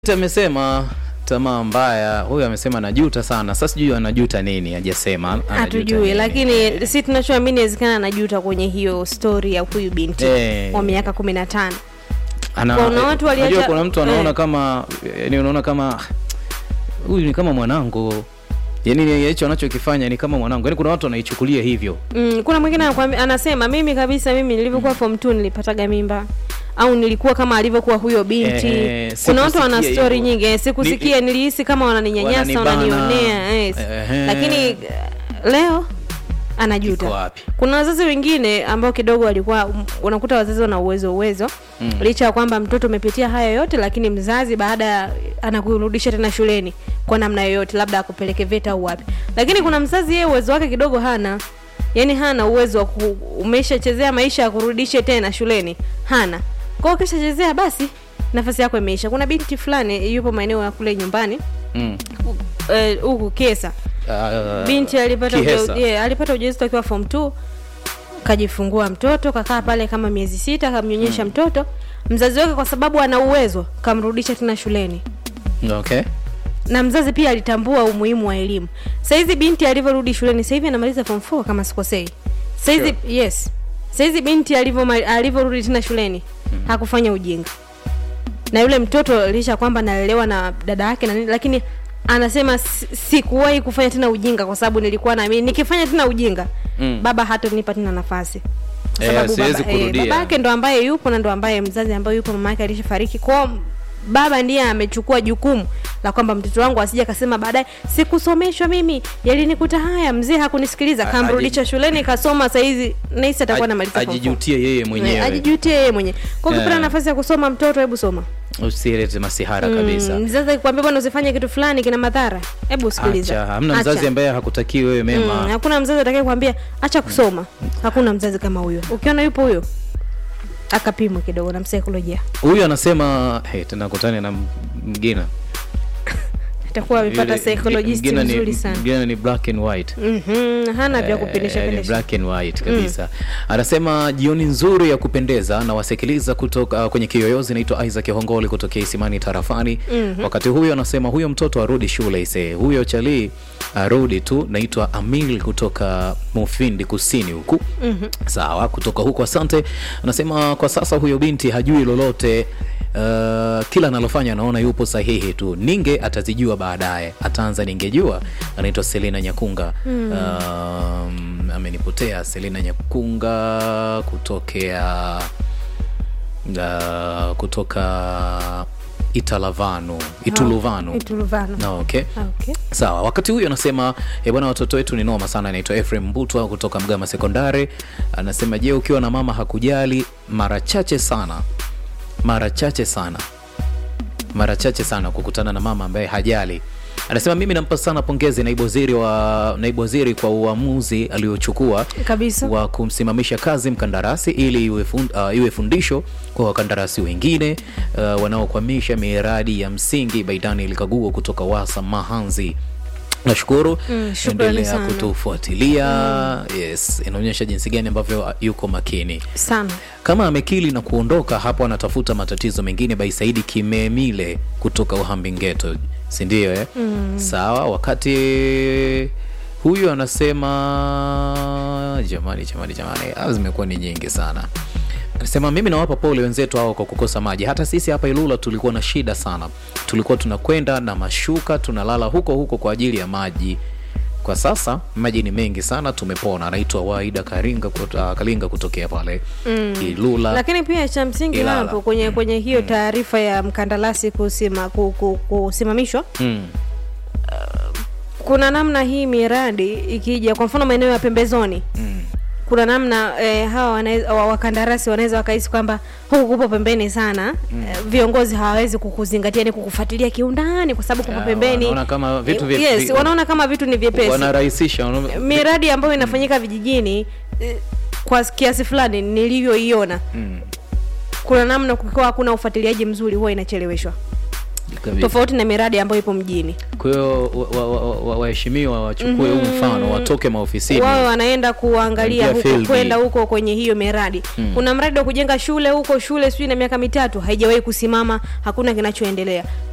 amesema tamaa mbaya. Huyu amesema anajuta sana. Sasa sijui anajuta nini, hajasema anajuta hatujui nini. lakini si tunachoamini inawezekana anajuta kwenye hiyo story ya huyu binti Eh. wa miaka kumi na tano Ana, kuna watu waliacha- unajua kuna mtu anaona eh. kama yani, unaona kama huyu ni kama mwanangu, yani hicho anachokifanya ni kama mwanangu, yani kuna watu wanaichukulia hivyo. mm, kuna mwingine anakuambia- anasema mimi kabisa mimi nilivyokuwa form 2 nilipataga mimba au nilikuwa kama alivyokuwa huyo binti Eh, kuna watu wana sikusikia story hivyo. nyingi eh, sikusikia nilihisi kama wananinyanyasa Wananibana. wananionea yes. Ehe. lakini eh, leo anajuta Iko wapi? kuna wazazi wengine ambao kidogo walikuwa um, unakuta wazazi wana uwezo uwezo Mm. licha ya kwamba mtoto umepitia haya yote lakini mzazi baada ya anakurudisha tena shuleni kwa namna yoyote labda akupeleke VETA au wapi lakini kuna mzazi yeye uwezo wake kidogo hana yaani hana uwezo wa ku, umeshachezea maisha ya kurudishe tena shuleni hana kwao ukishachezea basi nafasi yako imeisha kuna binti fulani yupo maeneo ya kule nyumbani Mm. eh, huku kesa Ah, binti alipata Kihesa. uja, yeah, alipata ujauzito akiwa form 2 kajifungua mtoto kakaa pale kama miezi sita kamnyonyesha mtoto mzazi wake kwa sababu ana uwezo kamrudisha tena shuleni Okay. na mzazi pia alitambua umuhimu wa elimu sahizi binti alivyorudi shuleni sahivi anamaliza form 4 kama sikosei sahizi Sure. yes sahizi binti alivyoma- alivyorudi tena shuleni hakufanya ujinga na yule mtoto licha ya kwamba analelewa na dada yake na nini lakini anasema "Si- sikuwahi kufanya tena ujinga kwa sababu nilikuwa naamini nikifanya tena ujinga Mm. baba hatonipa tena nafasi Kwa Eh, sababu siwezi baba, eh, kurudia. baba yake ndo ambaye yupo na ndo ambaye mzazi ambaye yupo mama yake alishafariki kwao baba ndiye amechukua jukumu la kwamba mtoto wangu asije akasema baadaye sikusomeshwa mimi yalinikuta haya mzee hakunisikiliza A- kamrudisha shuleni kasoma saizi nahisi atakuwa namaliza form four. ajijutie yeye Eh, mwenyewe, ajijutie yeye mwenyewe kwa ukipata Eh. nafasi ya kusoma mtoto hebu soma usilete masihara kabisa. Mm, mzazi akikwambia bwana usifanye kitu fulani kina madhara hebu sikiliza Acha, hamna Acha. mzazi ambaye hakutakii wewe mema. Mm, hakuna mzazi atakaye kuambia acha kusoma hakuna mzazi kama huyo ukiona yupo huyo akapimwe kidogo na msaikolojia Huyu anasema hey, tena kutane na mgina atakuwa amepata Yule- psychologist mgina ni- mzuri sana mgina ni black and white Mhm, hana vya kupindisha Eh, ni pindisha black and white kabisa anasema jioni nzuri ya kupendeza na wasikiliza kutoka kwenye kiyoyozi naitwa isaac hongoli kutokea isimani tarafani wakati huyo anasema huyo mtoto arudi shule ise huyo chalii arudi tu naitwa amil kutoka mufindi kusini huku sawa kutoka huko asante anasema kwa sasa huyo binti hajui lolote Uh, kila analofanya anaona yupo sahihi tu ninge atazijua baadaye ataanza ningejua anaitwa selina nyakunga um, amenipotea selina nyakunga kutokea uh, kutoka italavanu ituluvanu ituluvano no, okay okay. sawa wakati huyu anasema "Eh, bwana watoto wetu ni noma sana anaitwa efrem mbutwa kutoka mgama sekondari anasema je ukiwa na mama hakujali mara chache sana mara chache sana mara chache sana kukutana na mama ambaye hajali anasema mimi nampa sana pongezi naibu waziri wa naibu waziri kwa uamuzi aliochukua kabisa wa kumsimamisha kazi mkandarasi ili iwe, fund, uh, iwe fundisho kwa wakandarasi wengine uh, wanaokwamisha miradi ya msingi baidani likaguo kutoka wasa mahanzi nashukuru Mm, shukrani endelea sana. kutufuatilia yes inaonyesha jinsi gani ambavyo uh, yuko makini sana kama amekili na kuondoka hapo anatafuta matatizo mengine baisaidi kimemile kutoka uhambingeto sindio eh? mm. sawa wakati huyu anasema jamani jamani jamani ah, zimekuwa ni nyingi sana anasema mimi nawapa pole wenzetu hao kwa kukosa maji hata sisi hapa ilula tulikuwa na shida sana tulikuwa tunakwenda na mashuka tunalala huko huko kwa ajili ya maji kwa sasa maji ni mengi sana tumepona anaitwa waida karinga kut- uh, kalinga kutokea pale mm. ilula lakini pia cha msingi Ilala. hapo kwenye kwenye hiyo taarifa ya mkandarasi kusima, ku, ku, kusimamishwa mm. kuna namna hii miradi ikija kwa mfano maeneo ya pembezoni Mm. kuna namna eh, hawa wanaweza- wa- wakandarasi wanaweza wakahisi kwamba huku kupo pembeni sana mm. eh, viongozi hawawezi kukuzingatia ni kukufuatilia kiundani kwa sababu kupo Ah, pembeni wanaona kama vitu vye- yes, vi- wanaona kama vitu ni vyepesi wanarahisisha wana- miradi ambayo inafanyika vijijini eh, kwa kiasi fulani nilivyoiona Mm. kuna namna kukiwa hakuna ufuatiliaji mzuri huwa inacheleweshwa Kabisa. tofauti na miradi ambayo ipo mjini kwa hiyo wa- wa- wa- wa- waheshimiwa wachukue huu mfano watoke maofisini wao wanaenda kuangalia Kuingia huko field. kwenda huko kwenye hiyo miradi kuna mradi wa kujenga shule huko shule sijui na miaka mitatu haijawahi kusimama hakuna kinachoendelea